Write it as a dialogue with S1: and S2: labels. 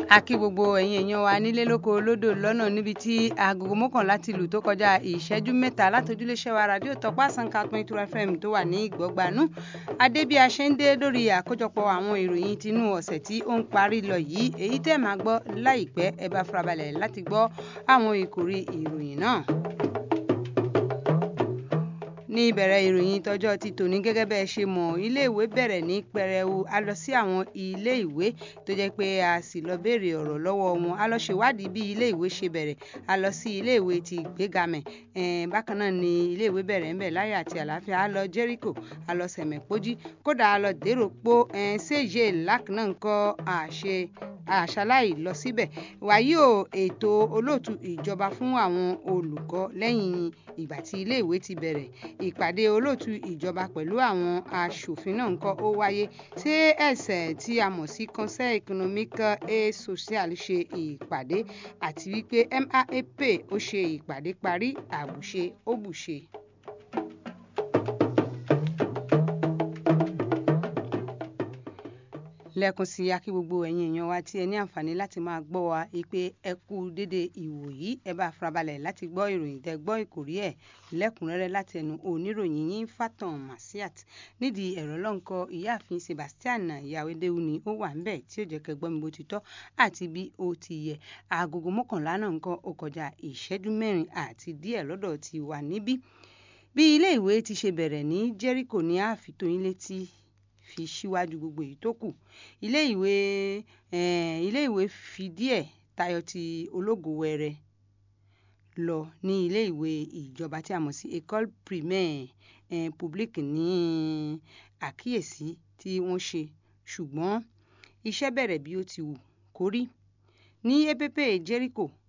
S1: a kí gbogbo ẹ̀yin èèyàn wa nílé lóko lódò lọ́nà níbi tí agogo mọ́kànlá ti lù tó kọjá ìṣẹ́jú mẹ́ta látòjúléṣẹ́ wa rádíò tọpá sanka twenty two fm tó wà ní ìgbọ́gbanú adé bí a ṣe ń dé lórí àkójọpọ̀ àwọn ìròyìn tinú ọ̀sẹ̀ tí ó ń parí lọ yìí èyí tẹ́ máa gbọ́ láìpẹ́ ẹ bá farabalẹ̀ láti gbọ́ àwọn ìkòrí ìròyìn náà ní ìbẹ̀rẹ̀ ìròyìn tọjọ́ ti tòní gẹ́gẹ́ bẹ́ẹ̀ ṣe mọ̀ iléèwé bẹ̀rẹ̀ ní pẹrẹwu a lọ sí àwọn iléèwé tó jẹ́ pé a sì lọ béèrè ọ̀rọ̀ lọ́wọ́ wọn a lọ ṣèwádìí bí iléèwé ṣe bẹ̀rẹ̀ a lọ sí iléèwé ti ìgbégamẹ̀ bákan náà ni iléèwé bẹ̀rẹ̀ ńbẹ̀ láyọ̀ àti àlàáfíà a lọ Jericho a lọ sẹ̀mẹ̀pọ́jí kódà a lọ dèrò pó ṣèjì lákànnà ńkọ́ àṣe àṣàláì lọ síbẹ̀ wàyí o ètò olóòtú ìjọba fún àwọn olùkọ́ lẹ́yìn ìgbà tí iléèwé ti bẹ̀rẹ̀ ìpàdé olóòtú ìjọba pẹ̀lú àwọn aṣòfin náà ńkọ́ ó wáyé ṣé ẹ̀sẹ̀ tí a mọ̀ sí conseil économique et social ṣe ìpàdé àti wípé MAEP ó ṣe ìpàdé parí àbùṣe ó bùṣe. lẹ́ẹ̀kan sí akí gbogbo ẹ̀yin èèyàn wa tí ẹ ní àǹfààní láti máa gbọ́ wa pé ẹ kú dédé ìwò yìí ẹ bá farabalẹ̀ láti gbọ́ ìròyìn tẹ gbọ́ ìkòrí ẹ̀ lẹ́kùnrẹ́rẹ́ láti ẹnu oníròyìn yín Fatan Masiat nídìí ẹ̀rọ lọ́nkọ ìyáàfin Sebastian Yawédéwu ni ó wà ńbẹ̀ tí ó jẹ́ kẹ́ gbọ́ mi bó ti tọ́ àti bí ó ti yẹ agogo mọ́kànlá náà nǹkan ó kọjá ìṣẹ́jú mẹ́rin àti díẹ̀ lọ́dọ̀ ti wà níbí bí ilé ìwé ti ṣe bẹ̀rẹ̀ ní Jericho ní àfitóyin létí fi síwájú gbogbo èyí tó kù ilé ìwé ilé ìwé fi díẹ̀ tayọ ti ológo wẹrẹ lọ ní ilé ìwé ìjọba tí a mọ̀ sí école primaire publique ní àkíyèsí tí wọ́n ṣe ṣùgbọ́n iṣẹ́ bẹ̀rẹ̀ bí ó ti wù kó rí ní epepe Jericho